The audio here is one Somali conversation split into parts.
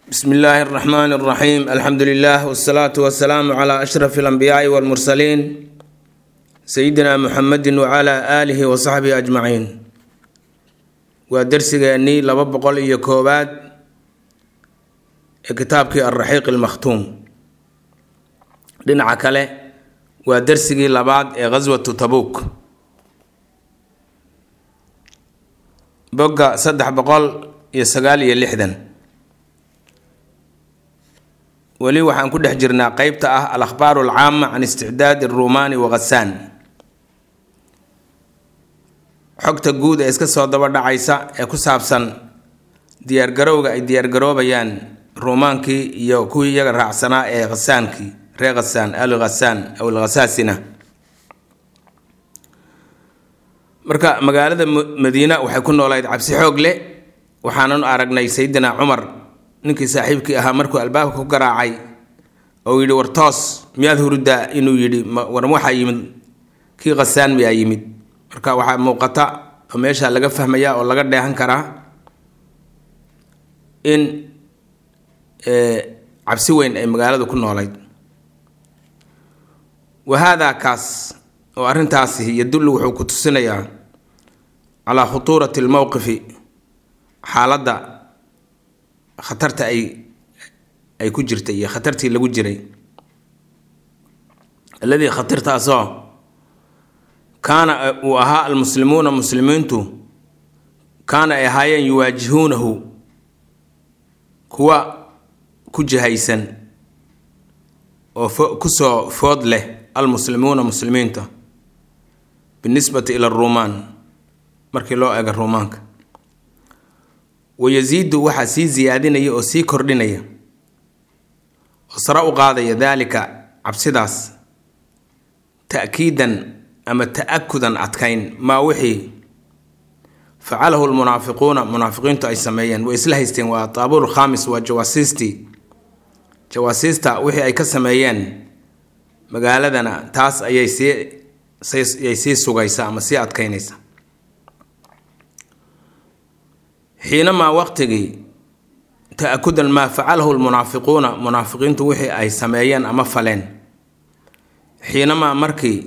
bsmi illaahi اraxmaan اraxiim alxamdu lilah wsalaatu wasalaamu cla ashraf اlanbiyaai wاlmursaliin sayidina muxamedi wcla aalihi wasaxbihi ajmaciin waa dersigeennii laba boqol iyo koowaad ee kitaabkii alraxiiq almakhtuum dhinaca kale waa dersigii labaad ee ghaswatu tabuuk bogga saddex boqol iyo sagaal iyo lixdan weli waxaan ku dhex jirnaa qeybta ah al akhbaaru alcaama can isticdaadi aruumaani wa khasaan xogta guud ee iska soo daba dhacaysa ee ku saabsan diyaargarowga ay diyaargaroobayaan ruumaankii iyo kuwii iyaga raacsanaa ee khasaankii reer khasaan al khasaan aw alkhasaasina marka magaalada madiina waxay ku noolayd cabsi xoog leh waxaanan aragnay sayidina cumar ninkii saaxiibkii ahaa markuu albaabka ku garaacay ou yidhi war toos miyaad huruddaa inuu yidhi war waxaa yimid kii khasaan miyaa yimid marka waxaa muuqata oo meesha laga fahmayaa oo laga dheehan karaa in cabsi weyn ay magaaladu ku noolayd wahaadaa kaas oo arrintaasi yadullu wuxuu ku tusinayaa calaa khutuurati almowqifi xaaladda khatarta ay ay ku jirtay iyo khatartii lagu jiray alladii khatartaasoo kaana uu ahaa almuslimuuna muslimiintu kaana ay ahaayeen yuwaajihuunahu kuwa ku jihaysan oo fo kusoo food leh almuslimuuna muslimiinta binisbati ila aruumaan markii loo eego ruumaanka wayasiidu waxaa sii siyaadinaya oo sii kordhinaya oo sare u qaadaya daalika cabsidaas ta'kiidan ama ta-akudan adkayn maa wixii facalahu lmunaafiquuna munaafiqiintu ay sameeyeen way isla haysteen waa taabuur khaamis waa jawaasiistii jawaasiista wixii ay ka sameeyeen magaaladana taas ayay sii ayay sii sugaysaa ama sii adkaynaysa xiinamaa waqtigii ta-akudan maa facalahu lmunaafiquuna munaafiqiintu wixii ay sameeyeen ama faleen xiinamaa markii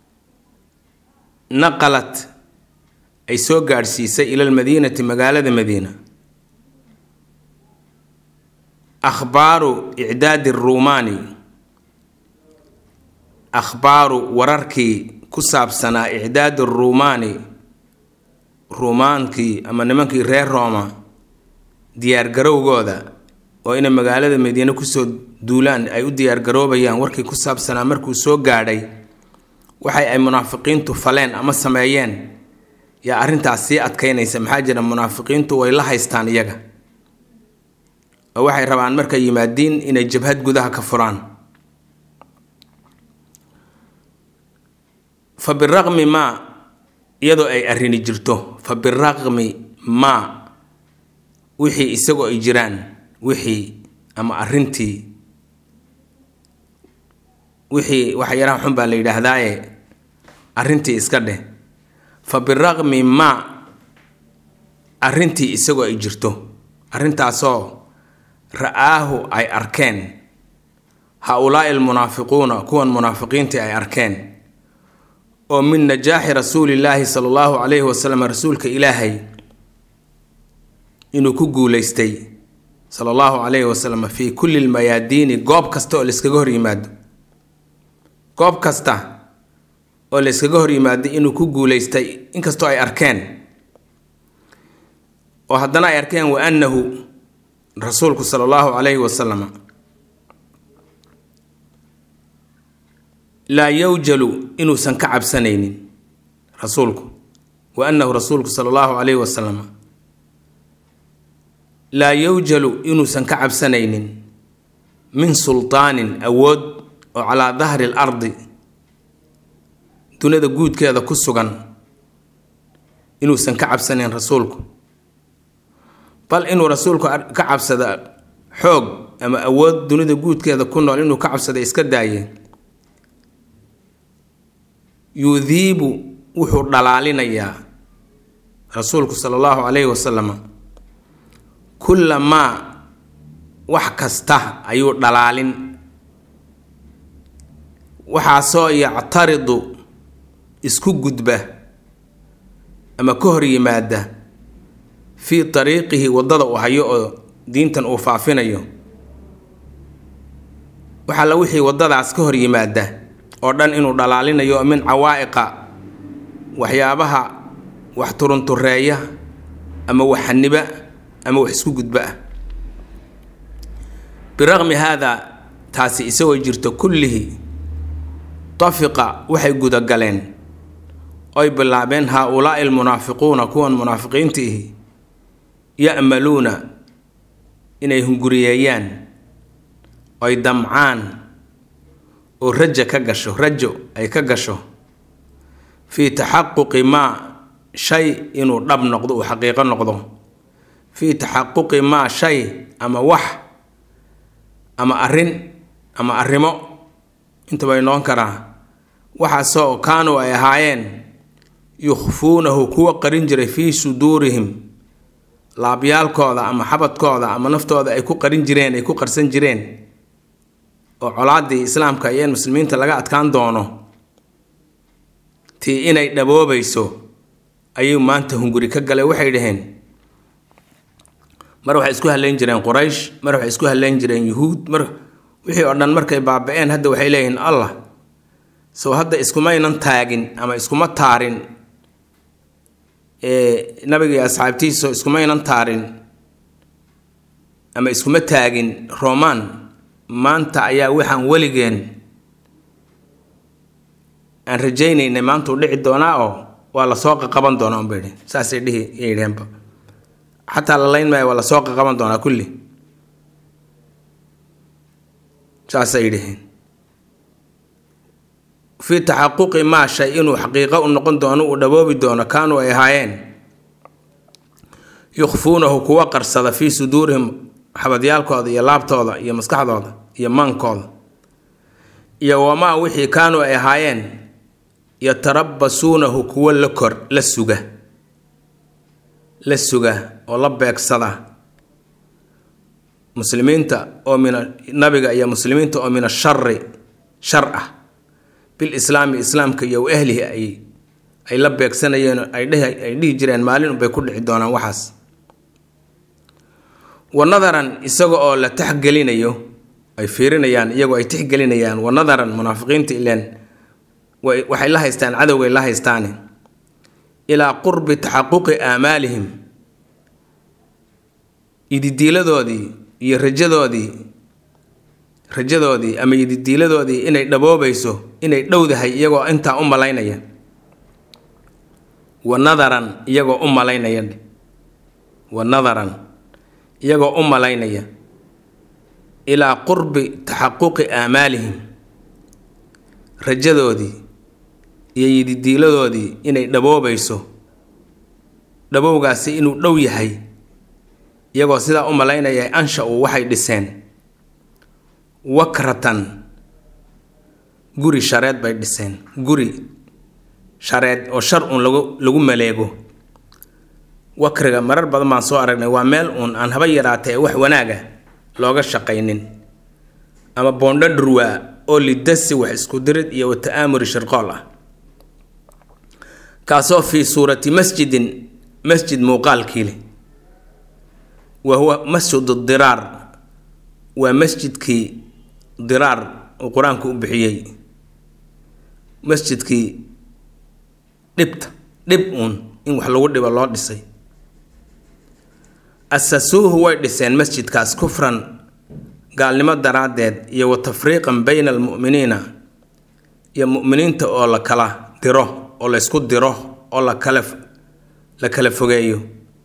naqalat ay soo gaadhsiisay ila lmadiinati magaalada madiina akhbaaru icdaadi ruumaani akhbaaru wararkii ku saabsanaa icdaadi ruumaani ruumaankii ama nimankii reer rooma diyaargarowgooda oo inay magaalada madiine kusoo duulaan ay u diyaargaroobayaan warkii ku saabsanaa markuu soo gaadhay waxay ay munaafiqiintu faleen ama sameeyeen yaa arrintaas sii adkaynaysa maxaa jira munaafiqiintu way la haystaan iyaga oo waxay rabaan markay yimaadiin inay jabhad gudaha ka furaan fa biraqmi maa iyadoo ay arrini jirto fa biraqmi maa wixii isagoo ay jiraan wixii ama arrintii wixii waxyaraha xun baa la yidhaahdaaye arrintii iska dheh fa biraqmi maa arrintii isagoo ay jirto arrintaasoo ra-aahu ay arkeen ha-ulaai almunaafiquuna kuwan munaafiqiintii ay arkeen oo min najaaxi rasuulillaahi sala allahu calayhi wasalam rasuulka ilaahay inuu ku guuleystay sala allahu calayhi wasalam fii kulli lmayaadiini goob kasta oo layskaga hor yimaado goob kasta oo layskaga hor yimaado inuu ku guuleystay inkastoo ay arkeen oo haddana ay arkeen wa annahu rasuulku sala allahu calayhi wasalam laa yowjalu inuusan ka cabsanaynin rasuulku wa annahu rasuulku sala allahu calayhi wasalam laa yowjalu inuusan ka cabsanaynin min sultaanin awood oo calaa dahri l ardi dunida guudkeeda ku sugan inuusan ka cabsanayn rasuulku bal inuu rasuulku ka cabsada xoog ama awood dunida guudkeeda ku nool inuu ka cabsada iska daaye yudiibu wuxuu dhalaalinayaa rasuulku sala allahu calayhi wasalam kulla maa wax kasta ayuu dhalaalin waxaasoo yactaridu isku gudba ama ka hor yimaada fii tariiqihi waddada uu hayo oo diintan uu faafinayo waxalla wixii waddadaas ka hor yimaada oo dhan inuu dhalaalinayo min cawaa'iqa waxyaabaha wax turuntureeya ama wax xaniba ama wax isku gudba ah biraqmi haadaa taasi isagoo jirto kullihi tafiqa waxay gudagaleen oy bilaabeen haa-ulaa'i almunaafiquuna kuwan munaafiqiinta ihi ya'maluuna inay hunguriyeeyaan oy damcaan oo raja ka gasho rajo ay ka gasho fii taxaquqi maa shay inuu dhab noqdo uu xaqiiqo noqdo fii taxaquqi maa shay ama wax ama arrin ama arrimo intaba noqon karaa waxaasoo kaanuu ay ahaayeen yukhfuunahu kuwa qarin jiray fii suduurihim laabyaalkooda ama xabadkooda ama naftooda ay ku qarin jireen ay ku qarsan jireen oo colaaddii islaamka iyo in muslimiinta laga adkaan doono tii inay dhaboobayso ayuu maanta hunguri ka galay waxay dhaheen mar waxay isku haleyn jireen quraysh mar waxay isku haleyn jireen yuhuud mar wixii oo dhan markay baaba-een hadda waxay leeyihiin allah sow hadda iskumaynan taagin ama iskuma taarin nabiga iyo asxaabtiisa iskumaynan taarin ama iskuma taagin roman maanta ayaa waxaan weligeen aan rajaynaynay maanta u dhici doonaa oo waa lasoo qaqaban doonaa unbay dhehen saasay dhihi yidheenba xataa la layn maayo waa lasoo qaqaban doonaa kulli saasay dheheen fii taxaquqi maa shay inuu xaqiiqo u noqon doono uu dhaboobi doono kaanuu ay ahaayeen yukhfuunahu kuwa qarsada fii suduurihim xabadyaalkooda iyo laabtooda iyo maskaxdooda iyo maankooda iyo wamaa wixii kaanuu ay ahaayeen yatarabasuunahu kuwa la kor la suga la suga oo la beegsada muslimiinta oo min nabiga iyo muslimiinta oo min ashari shar ah bilislaami islaamka iyo ahlihi ay ay la beegsanayeen ay dheh ay dhihi jireen maalin unbay ku dhici doonaan waxaas wa nadaran isaga oo la taxgelinayo ay fiirinayaan iyagoo ay tixgelinayaan wa nadaran munaafiqiinta ileen waxay la haystaan cadowgay la haystaane ilaa qurbi taxaquqi aamaalihim ididiiladoodii iyo rajadoodii rajadoodii ama ididiiladoodii inay dhaboobayso inay dhowdahay iyagoo intaa u malaynaya wa nadaran iyagoo u malaynaya wa nadaran iyagoo u malaynaya ilaa qurbi taxaquqi aamaalihim rajadoodii iyo yididiiladoodii inay dhaboobayso dhabowgaasi inuu dhow yahay iyagoo sidaa u malaynaya ansha-u waxay dhiseen wakratan guri shareed bay dhiseen guri shareed oo shar uun lagu lagu maleego wakriga marar badan baan soo aragnay waa meel uun aan haba yaraatay ee wax wanaaga looga shaqaynin ama boondho dhurwaa oo lidasi wax isku dirid iyo wa ta'aamuri shirqool ah kaasoo fii suurati masjidin masjid muuqaalkii leh wa huwa masjid diraar waa masjidkii diraar uu qur-aanku u bixiyey masjidkii dhibta dhib uun in wax lagu dhibo loo dhisay asasuuhu way dhiseen masjidkaas kufran gaalnimo daraaddeed iyo wa tafriiqan bayna almu'miniina iyo mu'miniinta oo la kala diro oo la ysku diro oo la kala la kala fogeeyo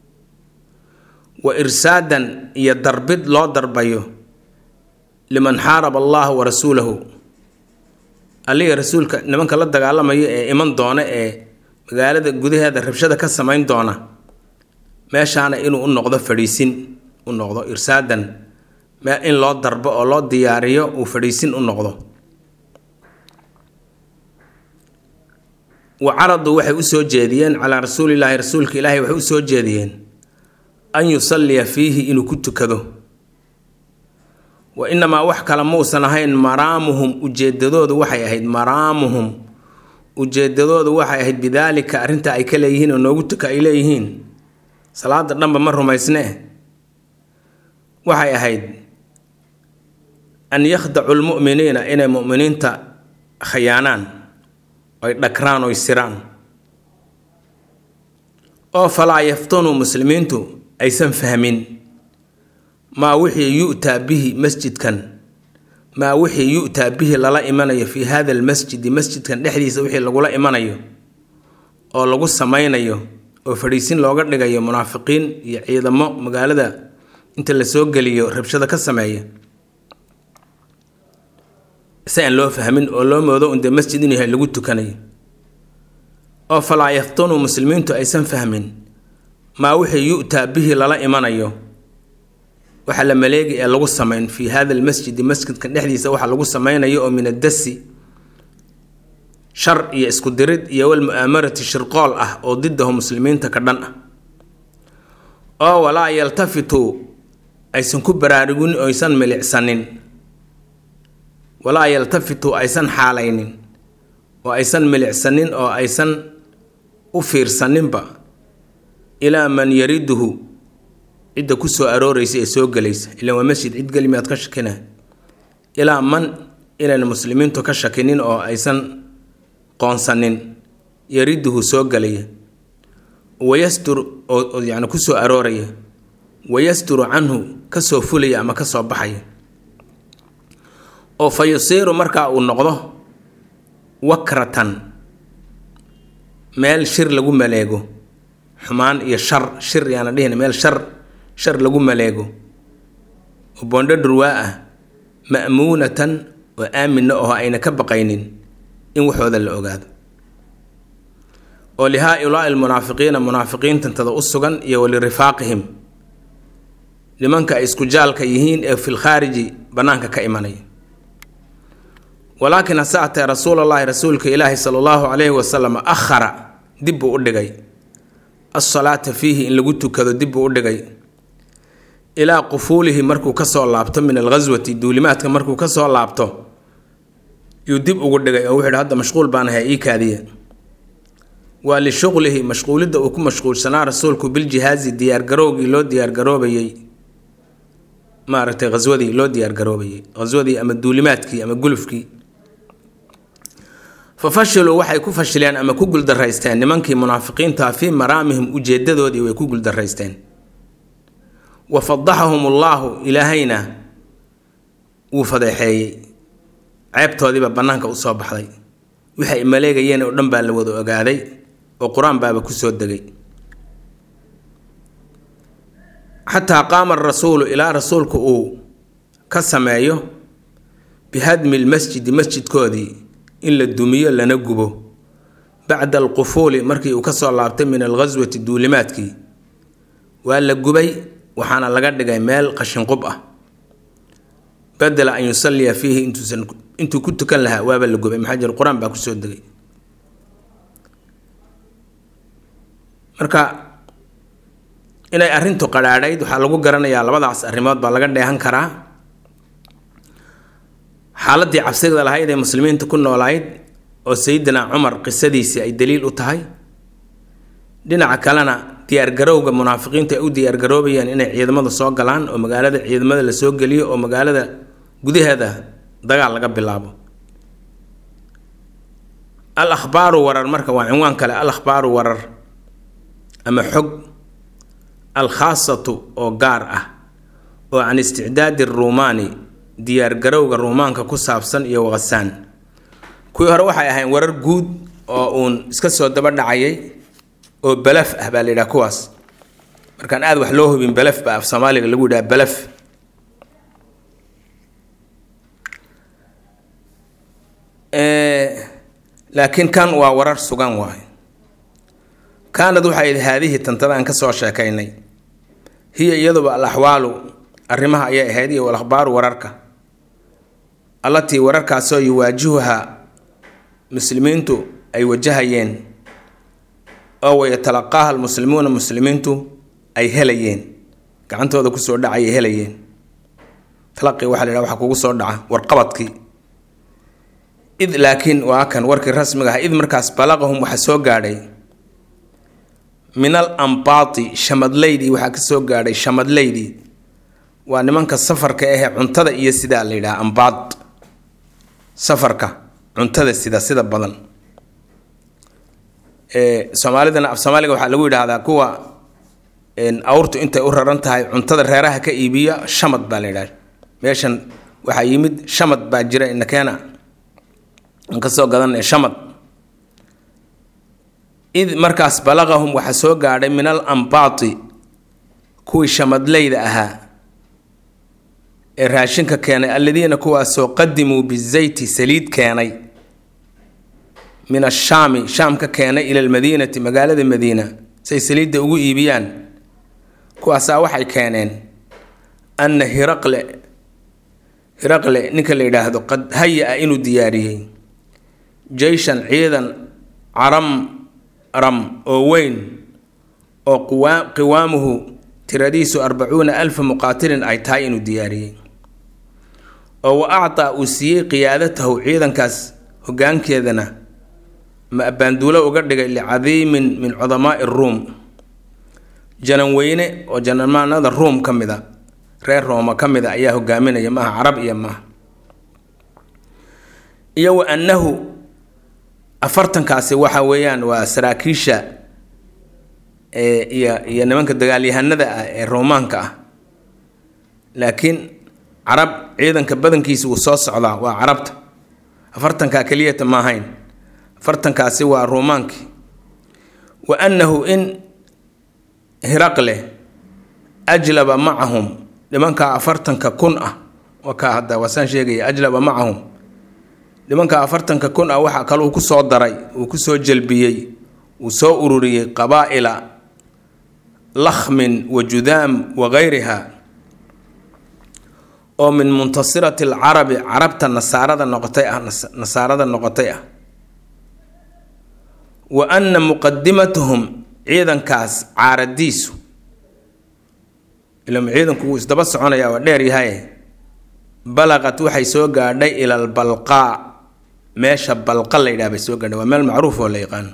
wa irsaadan iyo darbid loo darbayo liman xaaraba allaha wa rasuulahu alliga rasuulka nimanka la dagaalamayo ee iman doona ee magaalada gudaheeda rabshada ka samayn doona meeshaana inuu u noqdo fadhiisin u noqdo irsaadan in loo darbo oo loo diyaariyo uu fadhiisin u noqdo wa caraduu waxay usoo jeediyeen calaa rasuulillaahi rasuulka ilaahay waxay usoo jeediyeen an yusalliya fiihi inuu ku tukado wa inamaa wax kale muusan ahayn maraamuhum ujeedadoodu waxay ahayd maraamuhum ujeedadoodu waxay ahayd bidaalika arrinta ay ka leeyihiin oo noogu tuka ay leeyihiin salaada dhanba ma rumaysne waxay ahayd an yakhdacu lmu'miniina inay mu'miniinta khayaanaan oy dhakraan oy siraan oo falaa yaftunuu muslimiintu aysan fahmin maa wixii yu'taa bihi masjidkan maa wixii yu'taa bihi lala imanayo fii hada almasjidi masjidkan dhexdiisa wixii lagula imanayo oo lagu samaynayo oo fadhiisin looga dhigayo munaafiqiin iyo ciidamo magaalada inta la soo geliyo rabshada ka sameeya si aan loo fahmin oo loo moodo undee masjid inuu yahay lagu tukanayo oo falaa yaftunuu muslimiintu aysan fahmin maa wixii yu'taa bihi lala imanayo waxa la maleegi ee lagu samayn fii hada almasjidi masjidkan dhexdiisa waxa lagu samaynayo oo min addasi shar iyo isku dirid iyo walmu'aamarati shirqool ah oo didahu muslimiinta ka dhan ah oo walaa yaltafituu aysan ku baraarugin oysan milicsanin walaa yaltafituu aysan xaalaynin oo aysan milicsanin oo aysan u fiirsaninba ilaa man yariduhu cidda ku soo arooreysa ee soo gelaysa ilaan waa masjid cid geli miyaad ka shakina ilaa man inayna muslimiintu ka shakinin oo aysan qoonsanin yariduhu soo gelaya wayastur oo yani kusoo arooraya wayasturu canhu kasoo fulaya ama kasoo baxaya oo fa yusiiru markaa uu noqdo wakratan meel shir lagu maleego xumaan iyo shar shir yaana dhihin meel shar shar lagu maleego oo boondho dhurwaa ah ma'muunatan oo aaminna oo ayna ka baqaynin in waxooda la ogaado oo lihaa-ulaa'i almunaafiqiina munaafiqiintantada u sugan iyo walirifaaqihim nimanka ay isku jaalka yihiin ee fil khaariji bannaanka ka imanaya walaakin hase atee rasuulallaahi rasuulka ilaahi sala allahu calayhi wasalam akhara dib buu u dhigay alsalaata fiihi in lagu tukado dib buu u dhigay ilaa qufuulihi markuu kasoo laabto min alghaswati duulimaadka markuu kasoo laabto yuu dib ugu dhigay oo wuxuu yidhi hadda mashquul baan ahay ii kaadiya waa lishuqlihi mashquulidda uu ku mashquulsanaa rasuulku biljihaazi diyaargarowgii loo diyaargaroobayey maaragtay haswadii loo diyaargaroobayay haswadii ama duulimaadkii ama gulufkii fa fashiluu waxay ku fashileen ama ku guldaraysteen nimankii munaafiqiinta fii maraamihim ujeedadoodii way ku guldaraysteen wa fadaxahum ullaahu ilaahayna wuu fadeexeeyey ceebtoodiiba bannaanka usoo baxday waxay maleegayeen oo dhan baa la wada ogaaday oo qur-aan baaba kusoo degay xataa qaama arasuulu ilaa rasuulku uu ka sameeyo bihadmi lmasjidi masjidkoodii in la dumiyo lana gubo bacda alqufuuli markii uu kasoo laabtay min alghaswati duulimaadkii waa la gubay waxaana laga dhigay meel qashinqub ah badela an yusalliya fiihi intuusan intuu ku tukan lahaa waaba la gubay maxaa jir qur-aan baa kusoo degay marka inay arrintu qadhaadhayd waxaa lagu garanayaa labadaas arrimood baa laga dheehan karaa xaaladii cabsigada lahayd ee muslimiinta ku noolayd oo sayidina cumar qisadiisii ay daliil u tahay dhinaca kalena diyaargarowga munaafiqiinta ay u diyaargaroobayeen inay ciidamada soo galaan oo magaalada ciidamada la soo geliyo oo magaalada gudaheeda dagaal laga bilaabo al akhbaaru warar marka waa cinwaan kale al akhbaaru warar ama xog alkhaasatu oo gaar ah oo can isticdaadi ruumaani diyaargarowga ruumaanka ku saabsan iyo waqasaan kuwii hore waxay ahayn warar guud oo uun iska soo daba dhacayay oo balaf ah baa la yidhaha kuwaas markaan aada wax loo hubin balaf baa af soomaaliga lagu yidhaha balaf laakiin kan waa warar sugan waay kaanad waxay haadihii tantada aan kasoo sheekaynay hiya iyaduba al axwaalu arrimaha ayay ahayd iyo alakhbaaru wararka allatii wararkaasoo yuwaajihuhaa muslimiintu ay wajahayeen oo wayatalaqaaha almuslimuuna muslimiintu ay helayeen gacantooda kusoo dhacayay helayeen talaqi waxa la yidhaha waxa kugu soo dhaca warqabadkii id laakiin waa kan warkii rasmiga ah id markaas balaqahum waxa soo gaadhay min al ambaati shamadleydii waxaa ka soo gaadhay shamadleydii waa nimanka safarka ahee cuntada iyo sidaa la yidhaha ambaad safarka cuntada sida sida badan soomaalidana af soomaaliga waxaa lagu yidhaahdaa kuwa awrtu intay u raran tahay cuntada reeraha ka iibiya shamad baa la yidhaha meeshan waxaa yimid shamad baa jira inakeena aan kasoo gadanay shamad id markaas balaqahum waxaa soo gaadhay min al ambaati kuwii shamadleyda ahaa ee raashinka keenay alladiina kuwaasoo qadimuu bizayti saliid keenay min ashaami shaam ka keenay ila almadiinati magaalada madiina say saliidda ugu iibiyaan kuwaasaa waxay keeneen anna hiraqle hiraqle ninka la yidhaahdo qad haya-a inuu diyaariyey jeyshan ciidan caram ram oo weyn oo qiwaamuhu tiradiisu arbacuuna alfa muqaatilin ay tahay inuu diyaariyey oo wa actaa uu siiyey qiyaadatahu ciidankaas hoggaankeedana ma abbaanduulo uga dhigay licadiimin min cudamaai ruum janan weyne oo janamaanada ruum ka mid a reer rooma ka mid a ayaa hogaaminaya maaha carab iyo maaha iyo wa annahu afartankaasi waxa weeyaan waa saraakiisha iyo iyo nimanka dagaalyahanada ah ee roomaanka ah laakiin carab ciidanka badankiisa wuu soo socdaa waa carabta afartankaa keliyata ma ahayn afartankaasi waa roomaankii wa annahu in hiraqle ajlaba macahum nimankaa afartanka kun ah wakaa hadda waasaan sheegaya ajlaba macahum nimanka afartanka kun ah waxaa kale uu ku soo daray uu ku soo jelbiyey uu soo ururiyey qabaa'ila lakhmin wa judaam wa gayriha oo min muntasirati alcarabi carabta nasaarada noqotay ah nasaarada noqotay ah wa anna muqadimatahum ciidankaas caaradiisu ila ciidanku wuu isdaba soconaya waa dheer yahay balaqat waxay soo gaadhay ila albalqaa meesha balqa la yidhaha bay soo gaadhay waa meel macruuf oo la yaqaano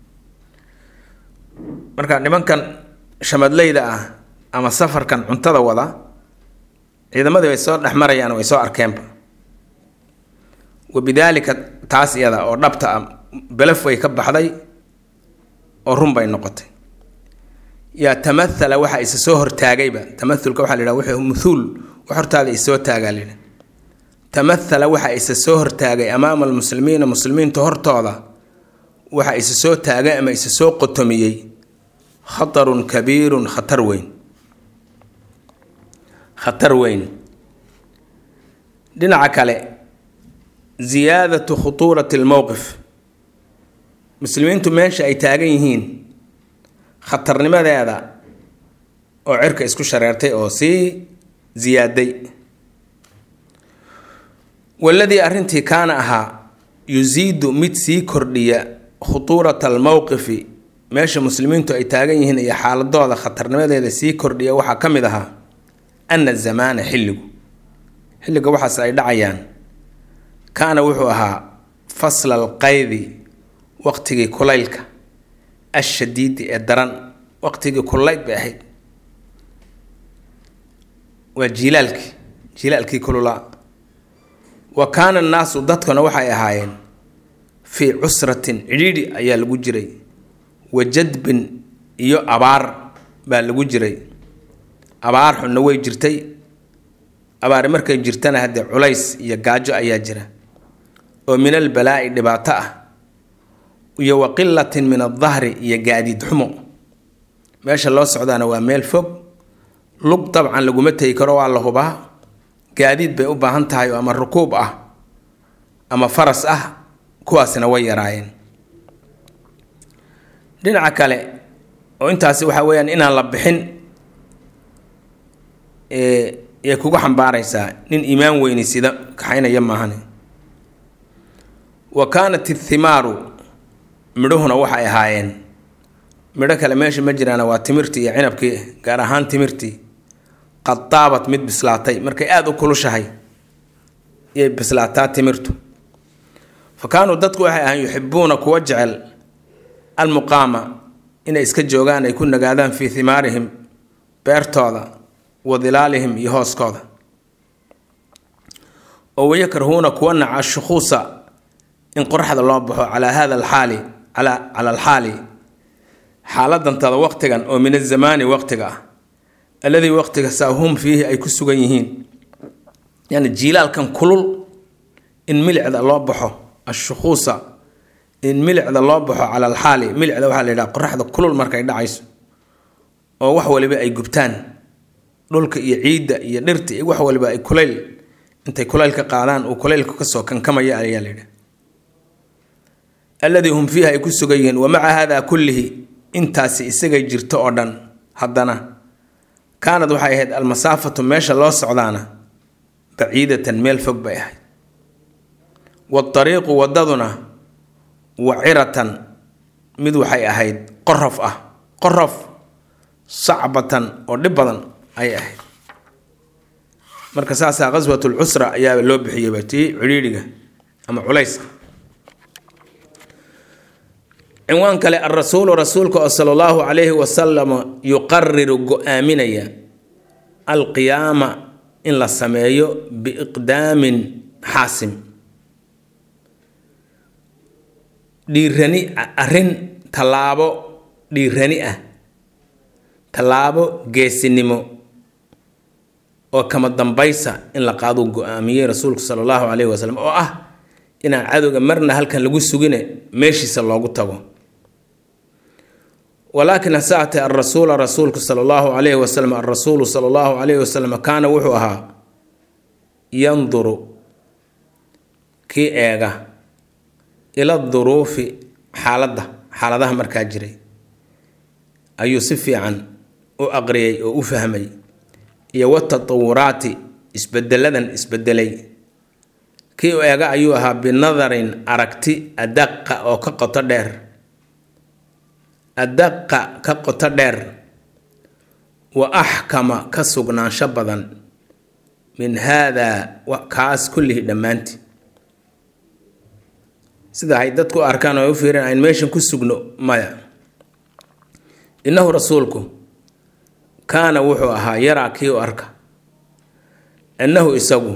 marka nimankan shamadleyda ah ama safarkan cuntada wada ciidamadii way soo dhex marayaan way soo arkeenba wa bidaalika taas iyada oo dhabta ah belaf way ka baxday oo run bay noqotay yaa tamahala waxa isa soo hortaagayba tamaulka waxaa la yidhaha wuxuu muhuul wax hortaada isoo taagaa la yidhaha tamahala waxa isa soo hortaagay amaama almuslimiina muslimiinta hortooda waxa isa soo taagay ama isa soo qotomiyey khatarun kabiirun khatar weyn khatar weyn dhinaca kale ziyaadatu khutuurati almowqif muslimiintu meesha ay taagan yihiin khatarnimadeeda oo cirka isku shareertay oo sii ziyaaday waladii arrintii kaana ahaa yusiidu mid sii kordhiya khutuurata almowqifi meesha muslimiintu ay taagan yihiin iyo xaaladooda khatarnimadeeda sii kordhiya waxaa ka mid ahaa ana zamaana xilligu xilliga waxaas ay dhacayaan kaana wuxuu ahaa fasla alqaydi waqtigii kulaylka ashadiidi ee daran waqtigii kulayd bay ahayd waa jiilaalkii jiilaalkii kululaa wa kaana annaasu dadkuna waxay ahaayeen fii cusratin cidhiidhi ayaa lagu jiray wa jadbin iyo abaar baa lagu jiray abaar xunna way jirtay abaari markay jirtana haddee culays iyo gaajo ayaa jira oo min albalaa'i dhibaato ah iyo wa qilatin min aldahri iyo gaadiid xumo meesha loo socdaana waa meel fog lug dabcan laguma tegi karo waa la hubaa gaadiid bay u baahan tahay oo ama rukuub ah ama faras ah kuwaasina way yaraayeen dhinaca kale oo intaasi waxaa weeyaan inaan la bixin yay kugu xambaaraysaa nin iimaan weyni sida kaxaynaya maahane wa kaanat ithimaaru midhuhuna waxay ahaayeen midho kale meesha ma jiraana waa timirtii iyo cinabkii gaar ahaan timirtii qad daabat mid bislaatay markay aada u kulushahay iyay bislaataa timirtu fa kaanuu dadku waxay ahaan yuxibuuna kuwa jecel almuqaama inay iska joogaan ay ku nagaadaan fii himaarihim beertooda wa dilaalihim iyo hooskooda oo wayakrahuuna kuwa naca shukhuusa in qoraxda loo baxo calaa hada alxaali cala cala alxaali xaaladantada waqtigan oo min azamaani waqtiga ah alladii waqtiga saa hum fiihi ay ku sugan yihiin yani jiilaalkan kulul in milicda loo baxo ashukhuusa in milicda loo baxo cala alxaali milicda waxaa la yidhaha qoraxda kulul markay dhacayso oo wax waliba ay gubtaan dhulka iyo ciidda iyo dhirta iyo wax waliba ay kulayl intay kulaylka qaadaan uu kulaylka kasoo kankamaya ayaa la yidhaha alladii hum fiiha ay ku sugan yihiin wa maca haadaa kullihi intaasi isagay jirto oo dhan haddana kaanad waxay ahayd almasaafatu meesha loo socdaana baciidatan meel fog bay ahayd waariiqu wadaduna waciratan mid waxay ahayd qorof ah qorof sacbatan oo dhib badan ayay ahayd marka saasaa qaswat lcusra ayaa loo bixiyeyba tii cidhiidhiga ama culayska cinwaan kale alrasuulu rasuulka oo sala allahu calayhi wasalam yuqariru go-aaminaya alqiyaama in la sameeyo biiqdaamin xaasim dhiirani arrin tallaabo dhiirani ah tallaabo geesinimo oo kama dambaysa in la qaaduu go-aamiyey rasuulku sala allahu calayhi wasalam oo ah inaan cadowga marna halkan lagu sugine meeshiisa loogu tago walaakin hase atee alrasuula rasuulku sala allahu calayhi wasalam alrasuulu sala allahu calayhi wasalam kaana wuxuu ahaa yanduru kii eega ila duruufi xaaladda xaaladaha markaa jiray ayuu si fiican u aqriyay oo u fahmay iyo watatawuraati isbedeladan isbedelay kii u eega ayuu ahaa binadarin aragti adaqa oo ka qoto dheer adaqa ka qoto dheer wa axkama ka sugnaansho badan min haadaa kaas kullihi dhammaantii sida ay dadku arkaan oo u fiireen ayn meeshan ku sugno maya innahu rasuulku kaana wuxuu ahaa yaraa kii u arka annahu isagu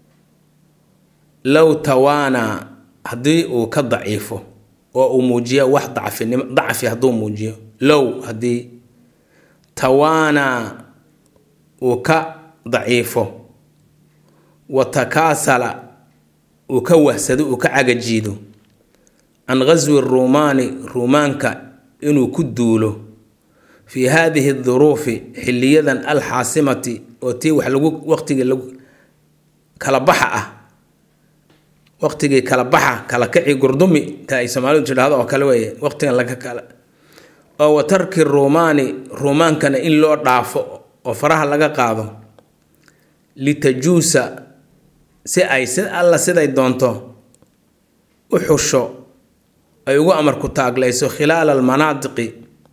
low tawaanaa haddii uu ka daciifo oo uu muujiyo wax dacfinimo dacfi hadduu muujiyo low haddii tawaanaa uu ka daciifo wa takaasala uu ka wahsado uu ka cagajiido can ghaswi ruumaani ruumaanka inuu ku duulo fii haadihi duruufi xiliyadan alxaasimati oo tii wax lagu waqtigii lagu kala baxa ah waqtigii kala baxa kala kici gurdumi ta ay soomaalidu tidhaahdo oo kale weeye waqtigan laga kala oo wa tarki ruumaani ruumaankana in loo dhaafo oo faraha laga qaado litajuusa si ay si alla siday doonto u xusho ay ugu amarku taaglayso khilaala almanaadiqi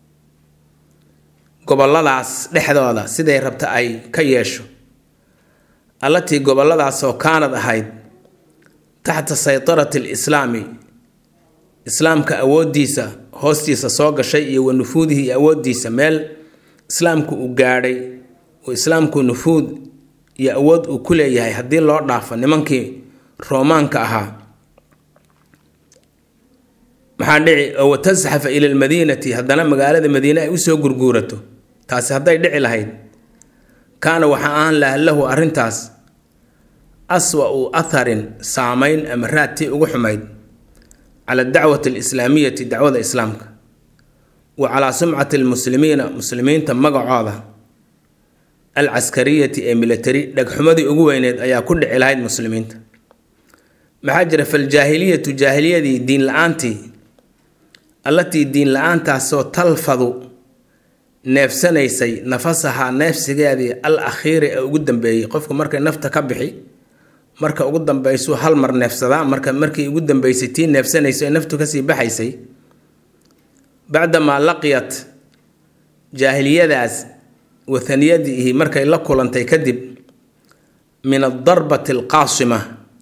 goboladaas dhexdooda siday rabta ay ka yeesho allatii goboladaasoo kaanad ahayd taxta saytarati alislaami islaamka awooddiisa hoostiisa soo gashay iyo wa nufuudihi iyo awooddiisa meel islaamku uu gaadhay oo islaamku nufuud iyo awood uu ku leeyahay haddii loo dhaafo nimankii roomaanka ahaa maxaa dhici oo watasxafa ila almadiinati haddana magaalada madiine ay usoo gurguurato taasi hadday dhici lahayd kaana waxaa ahaan laha lahu arrintaas aswa-u atharin saameyn ama raadtii ugu xumayd cala dacwati alislaamiyati dacwada islaamka wa calaa sumcati almuslimiina muslimiinta magacooda alcaskariyati ee military dhegxumadii ugu weyneed ayaa ku dhici lahayd muslimiinta maxaa jira faljaahiliyatu jaahiliyadii diin la-aantii allatii diin la-aantaasoo talfadu neefsanaysay nafasahaa neefsigeedii al akhiiri ee ugu dambeeyey qofku markay nafta ka bixi marka ugu dambaysu hal mar neefsadaa marka markii ugu dambeysay tii neefsanayso ee naftu kasii baxaysay bacdamaa laqiyat jaahiliyadaas wathaniyadihi markay la kulantay kadib min adarbati alqaasima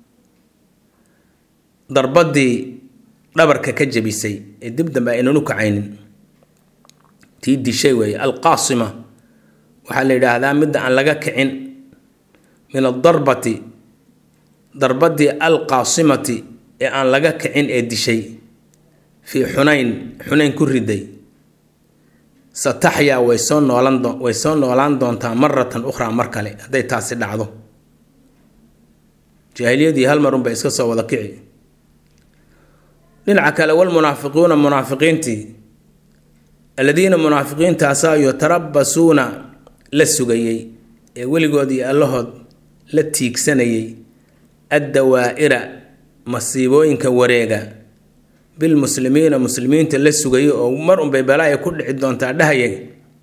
darbadii dhabarka ka jabisay ee dib dambe aynanu kacaynin tii dishay weeye alqaasima waxaa la yidhaahdaa midda aan laga kicin min adarbati darbadii alqaasimati ee aan laga kicin ee dishay fii xunayn xunayn ku riday sataxyaa way soo noolan way soo noolaan doontaa maratan ukhraa mar kale hadday taasi dhacdo jaahiliyadii hal marun bay iska soo wada kici dhinaca kale walmunaafiquuna munaafiqiintii aladiina munaafiqiintaasaa yutarabasuuna la sugayey ee weligood iyo allahood la tiigsanayay addawaa'ira masiibooyinka wareega bilmuslimiina muslimiinta la sugayay oo mar unbay balaaya ku dhici doontaa dhahayay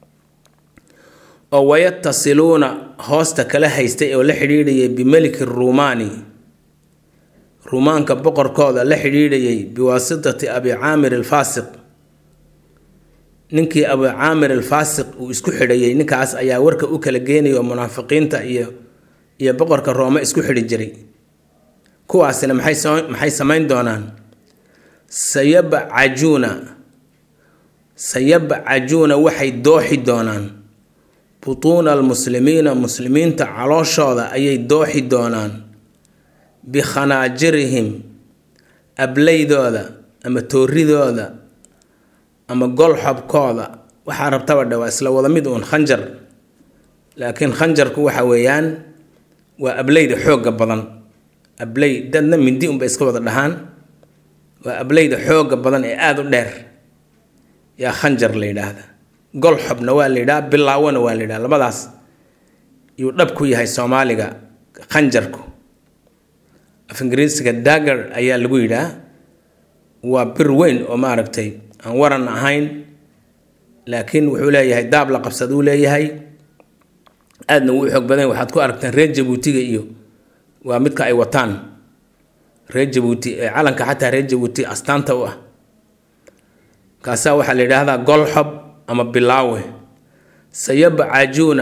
oo wayatasiluuna hoosta kala haystay oo la xidhiidhayay bimeliki ruumaani ruumaanka boqorkooda la xidhiidhayay biwaasitati abi caamir alfaasiq ninkii abu caamir alfaasiq uu isku xidhayay ninkaas ayaa warka u kala geenaya oo munaafiqiinta iyo iyo boqorka roome isku xidhi jiray kuwaasina maxay maxay samayn doonaan sayabcajuuna sayabcajuuna waxay dooxi doonaan butuuna almuslimiina muslimiinta calooshooda ayay dooxi doonaan bikhanaajirihim ablaydooda ama tooridooda ama golxobkooda waxaa rabtaba dhe waa isla wada mid uun khanjar laakiin khanjarku waxa weeyaan waa ableyda xoogga badan abley dadna mindi unbay iska wada dhahaan waa ableyda xoogga badan ee aada u dheer yaa khanjar la yidhaahda golxobna waa la yidhaha bilaawona waa la yidhaha labadaas yuu dhab ku yahay soomaaliga khanjarku af ingiriisiga dagger ayaa lagu yidhaah waa bir weyn oo maaragtay aan waran ahayn laakiin wuxuu leeyahay daab la qabsaduu leeyahay aadna wuu xoog badan waxaad ku aragtaan reer jabuutiga iyo waa midka ay wataan reer jabuuti ee calanka xataa reer jabuuti astaanta u ah kaasaa waxaa la yidhaahdaa golxob ama bilaawe sayabcajuuna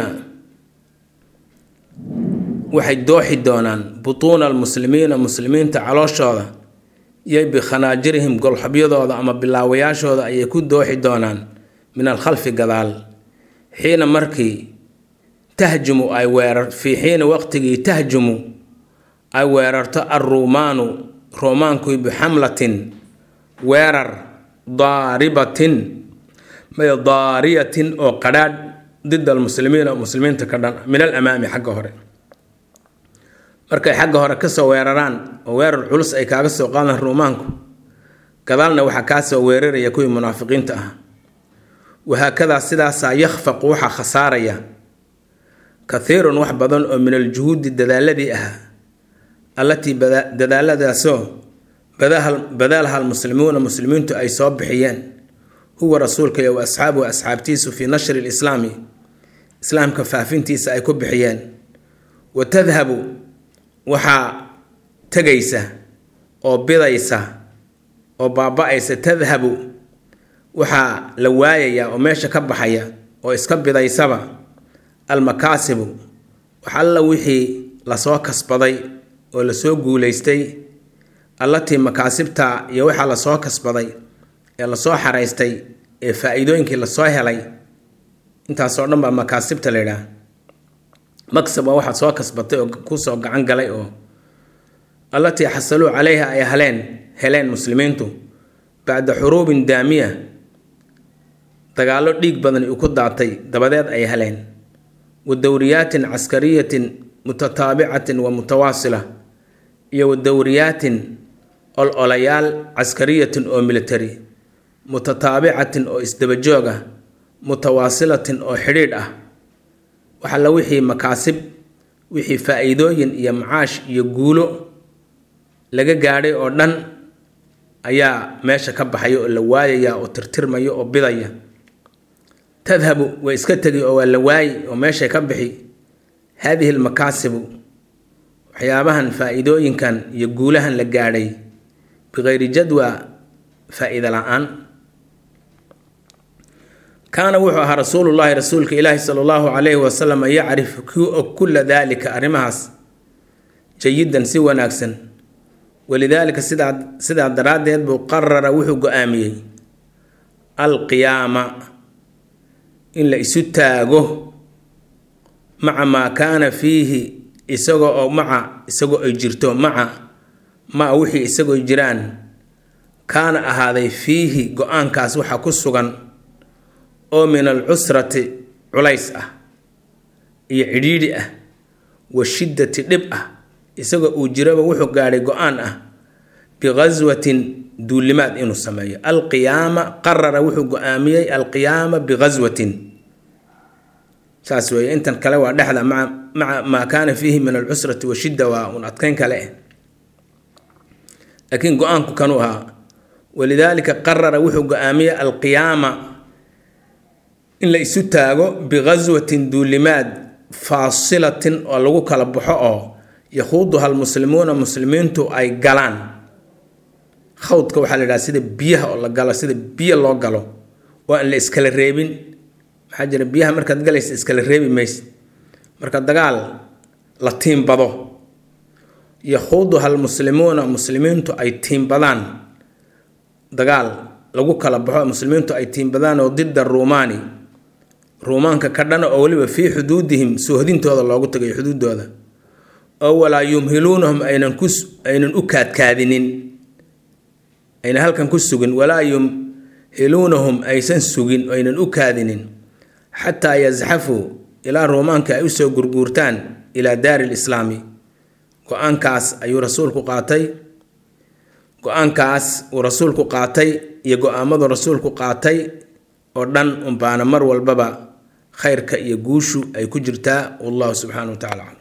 waxay dooxi doonaan butuuna almuslimiina muslimiinta calooshooda iyo bikhanaajirihim golxobyadooda ama bilaawayaashooda ayay ku dooxi doonaan min alkhalfi gadaal xiina markii tahjumu ay weerar fii xiina waqtigii tahjumu ay weerarto alruumaanu roomaanku bixamlatin weerar daaribatin may daariyatin oo qadhaadh did almuslimiina muslimiinta ka dhan min alamaami xagga hore markay xagga hore kasoo weeraraan oo weerar culus ay kaaga soo qaadaan ruumaanku gadaalna waxaa kaasoo weeraraya kuwii munaafiqiinta ah wahaakadaa sidaasaa yakhfaqu waxaa khasaaraya kathiirun wax badan oo min aljuhuudi dadaaladii ahaa allatii dadaaladaasoo badaalaha almuslimuuna muslimiintu ay soo bixiyeen huwa rasuulka iyo wa asxaabuhu asxaabtiisu fii nashri lislaami islaamka faafintiisa ay ku bixiyeen wa tadhabu waxaa tegaysa oo bidaysa oo baaba-aysa tadhabu waxaa la waayayaa oo meesha ka baxaya oo iska bidaysaba almakaasibu wax alla wixii lasoo kasbaday oo lasoo guulaystay allatii makaasibta iyo waxaa lasoo kasbaday ee lasoo xaraystay ee faa-iidooyinkii lasoo helay intaasoo dhan baa makaasibta la yidhaah maksab waa waxaad soo kasbatay oo kusoo gacan galay oo allatii xasaluu calayha ay heleen heleen muslimiintu bacda xuruubin daamiya dagaallo dhiig badan uu ku daatay dabadeed ay heleen wa dowriyaatin caskariyatin mutataabicatin wa mutawaasila iyo wa dowriyaatin ol-olayaal caskariyatin oo military mutataabicatin oo isdabajoog ah mutawaasilatin oo xidhiidh ah waxalla wixii makaasib wixii faa-iidooyin iyo macaash iyo guulo laga gaadhay oo dhan ayaa meesha ka baxaya oo la waayaya oo tirtirmaya oo bidaya tadhabu way iska tegi oo waa la waayi oo meeshay ka bixi haadihi almakaasibu waxyaabahan faa-iidooyinkan iyo guulahan la gaadhay bikayri jadwa faa-iida la-aan kaana wuxuu ahaa rasuulullaahi rasuulka ilaahi sala allahu calayhi wasalam yacrifu kii og kulla daalika arrimahaas jayidan si wanaagsan walidaalika sidaa sidaa daraaddeed buu qarara wuxuu go-aamiyey alqiyaama in la isu taago maca maa kaana fiihi isagoo oo maca isagoo ay jirto maca maa wixii isagoo jiraan kaana ahaaday fiihi go-aankaas waxaa ku sugan oo min alcusrati culays ah iyo cidhiidhi ah wa shiddati dhib ah isagoo uu jiraba wuxuu gaadhay go-aan ah biqaswatin duulimaad inuu sameeyo alqiyaama qarara wuxuu go-aamiyey alqiyaama biqaswatin saas weeye intan kale waa dhexda maa maca maa kaana fiihi min alcusrati washidda waa un adkeyn kale eh laakiin go-aanku kanuu ahaa walidaalika qarara wuxuu go-aamiyey alqiyaama in la isu taago biqaswatin duulimaad faasilatin oo lagu kala baxo oo yakhuuduha almuslimuuna muslimiintu ay galaan khawdka waxaa la yidhaha sida biyaha oo la galo sida biyo loo galo oo aan la iskala reebin maxaa jira biyaha markaad galaysa iskala reebi maysid marka dagaal la tiimbado yakhuuduha almuslimuuna muslimiintu ay tiimbadaan dagaal lagu kala baxo muslimiintu ay tiimbadaan oo dida ruumaani ruumaanka ka dhana oo weliba fii xuduudihim soohdintooda loogu tagay xuduudooda oo walaa yumhiluunahum aynan ku aynan u kaadkaadinin aynan halkan ku sugin walaa yumhiluunahum aysan sugin aynan u kaadinin xataa yasxafuu ilaa ruumaanka ay usoo gurguurtaan ilaa daari lislaami go-aankaas ayuu rasuulku qaatay go-aankaas uu rasuulku qaatay iyo go-aamadu rasuulku qaatay oo dhan unbaana mar walbaba khayrka iyo guushu ay ku jirtaa wallahu subxaana wa tacala